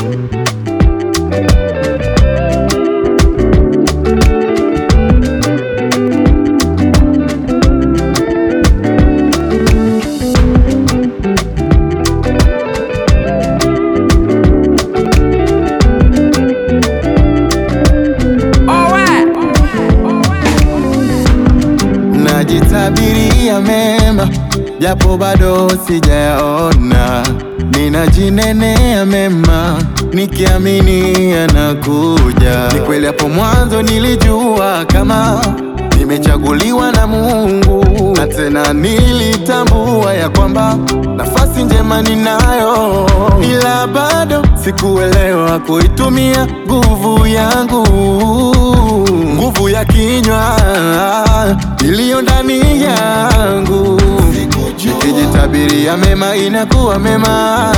Najitabiria mema japo bado sijayaona, ninajinenea mema nikiamini yanakuja. Ni kweli hapo mwanzo nilijua kama nimechaguliwa na Mungu, na tena nilitambua ya kwamba nafasi njema ninayo, ila bado sikuelewa kuitumia nguvu yangu, nguvu ya kinywa iliyo ndani yangu, nikijitabiria mema inakuwa mema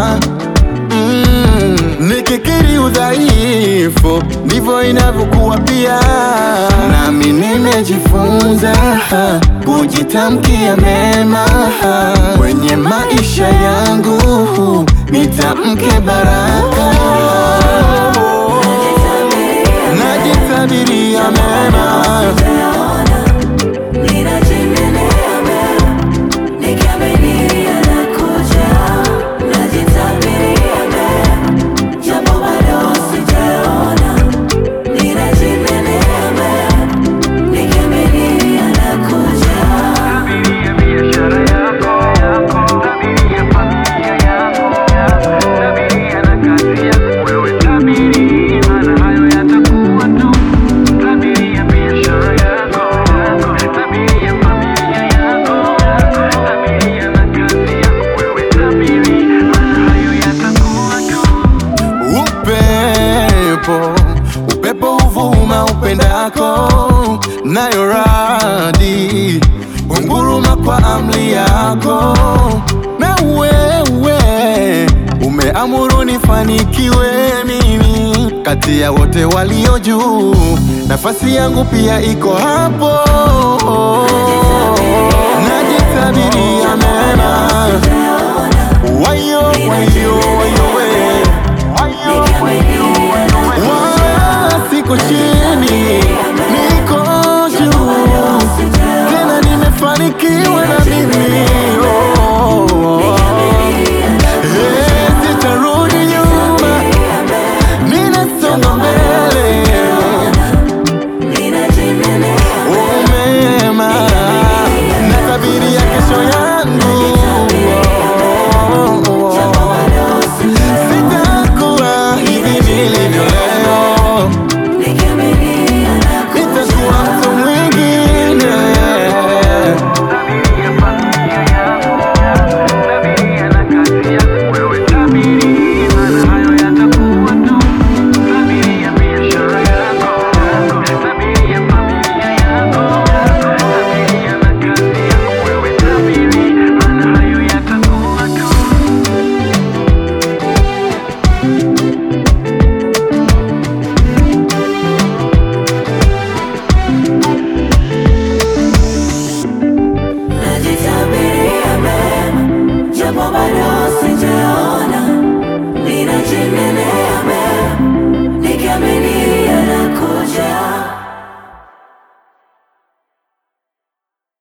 mm, nikikiri udhaifu ndivyo inavyokuwa pia, nami nimejifunza kujitamkia mema kwenye maisha yangu, nitamke baraka, najitabiria mema Tabiria biashara yako, tabiria familia yako, tabiria na kazi yako. Wewe tabiri, maana hayo yatakuwa tu. Tabiria biashara yako, tabiria familia yako, tabiria na kazi yako. Wewe tabiri, maana hayo yatakuwa tu. Upepo, upepo huvuma upendako, nayo radi hunguruma kwa amri yako, na wewe umeamuru nifanikiwe mimi kati ya wote walio juu, nafasi yangu pia iko hapo, najitabiria mema